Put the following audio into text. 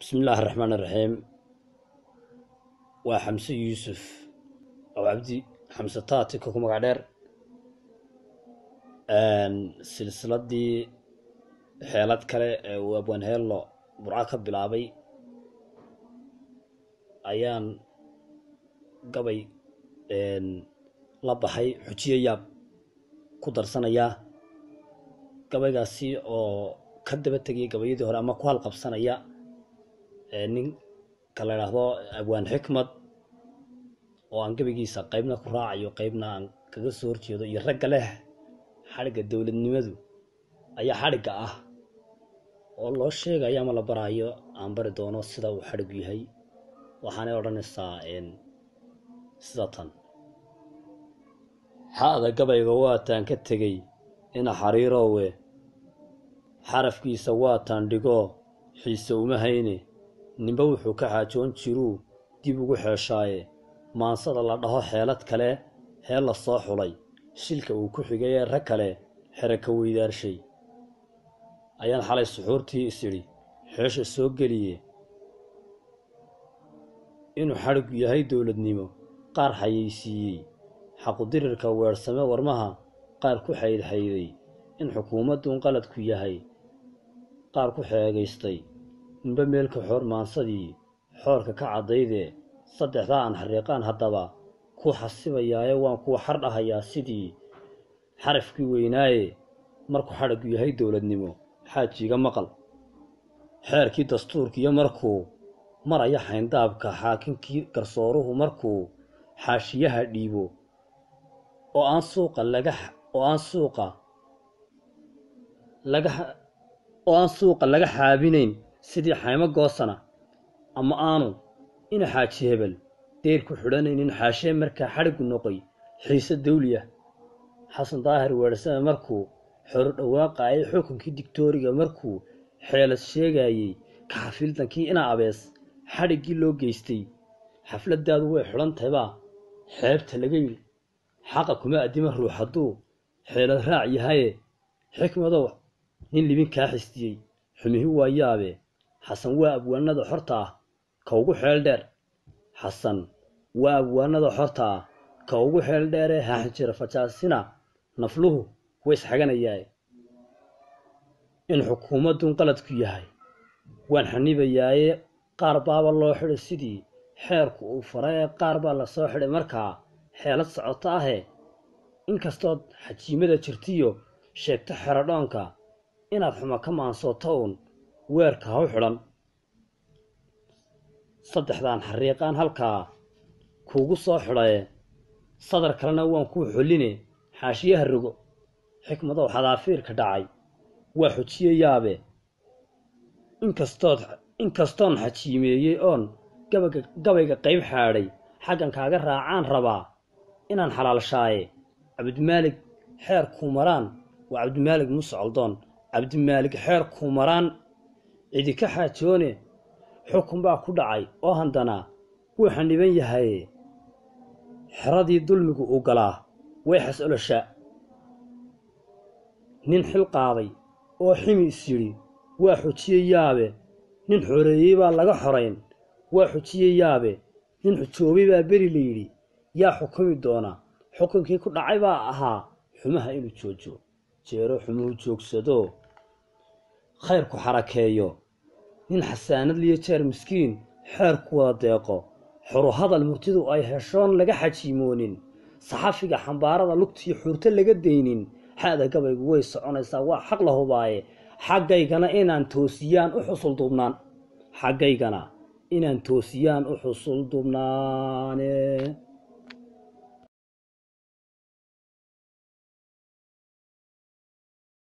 bismi illaahi raxmaan iraxiim waa xamse yuusuf aw cabdi xamse taatika ku magac dheer silsiladii xeelad kale ee uu abwaan heello burco ka bilaabay ayaan gabay la baxay xujiye yaab ku darsanayaa gabaygaasi oo ka daba tegaya gabayadii hore ama ku halqabsanaya ninka la idhaahdo abwaan xikmad oo aan gabaygiisa qeybna ku raacayo qeybna aan kaga soo horjeedo iyo ragga leh xadhigga dowladnimadu ayaa xadhigga ah oo loo sheegayo ama la baraayo aan bari doono sida uu xadhiggu yahay waxaanay odhanaysaa sida tan xa'da gabayga waataan ka tegey ina xariiroowe xarafkiisa waataan dhigoo xiise uma hayne ninba wuxuu ka xaajoon jiruu dib ugu xeeshaaye maansada la dhaho xeelad kale heel la soo xulay shilka uu ku xigay ee rag kale xere ka weydaarshay ayaan xalay suxuurtii isidhi xeesha soo geliye inuu xadhiggu yahay dowladnimo qaar xayeysiiyey xaqudirirka weersame warmaha qaar ku xaydxayday in xukuumadduun qaladku yahay qaar ku xeegaystay ninba meelka xoor maansadii xoorka ka caddaydee saddexdaa aan xariiqaan haddaba ku xasibayaaye waan kuwa xar dhahayaa sidii xarafkii weynaaye markuu xadhiggu yahay dowladnimo xaajiiga maqal xeerkii dastuurkiiyo markuu maraya xayndaabka xaakinkii garsooruhu markuu xaashiyaha dhiibo oo aan suuqa laga oo aan suuqa laga oo aan suuqa laga xaabinayn sidii xaymo goosana ama aanu ina xaaji hebel deyr ku xidhanaynin xaashee markaa xadhiggu noqoy xiise dawliya xasan daahir weersame markuu xoro dhawaaqaayay xukunkii digtooriga markuu xeelad sheegaayey kaxafiildankii ina abees xadhiggii loo geystay xafladdaadu way xidhan tahaybaa xeebta laga yidhi xaqa kuma addima ruux hadduu xeelad raac yahaye xikmadow nin libin kaa xistiyey xumihi waa yaabe xasan waa abwaanada xorta ah ka ugu xeel dheer xasan waa abwaanada xorta ah ka ugu xeel dheeree haaxinjira fajaasina nafluhu way isxaganayaaye in xukuumadduun qaladku yahay waan xanibayaaye qaar baaba loo xidhay sidii xeerku uu faray ee qaar baa la soo xidhay markaa xeelad socoto ahee inkastood xajiimada jirtiyo sheegto xerodhoonka inaad xumo ka maansooto uun weerka haw xidhan saddexdaan xariiqaan halkaa kuugu soo xidhaye sadar kalena waan kuu xolline xaashiyaha rogo xikmadow xadaafiirka dhacay waa xujiye yaabe inkastood inkastoon xajiimeeyey oon gabaga gabayga qayb xaadhay xaggan kaaga raacaan rabaa inaan xalaalshaaye cabdimaalig xeer kuumaraan waa cabdimaalig musocaldoon cabdimaalig xeer kuumaraan cidi ka xaajoone xukun baa ku dhacay oo handanaa wuu xaniban yahaye xeradii dulmigu uu galaa way xas-oloshaa nin xil qaaday oo ximi is yidhi waa xujiye yaabe nin xoreeyey baa laga xorayn waa xujiye yaabe nin xujoobay baa beri la yidhi yaa xukumi doona xukunkii ku dhacay baa ahaa xumaha inuu joojo jeero xumuhu joogsado khayrku xarakeeyo nin xasaanad liyo jeer miskiin xeerku wada deeqo xoro hadal murtidu ay heshoon laga xajiimoonin saxafiga xambaarada lugtiyo xuurto laga daynin xa'da gabaygu way soconaysaa waa xaq la hubaaye xaggaygana inaan toosiyaan u xusul dubnaan xaggaygana inaan toosiyaan u xusul dubnaane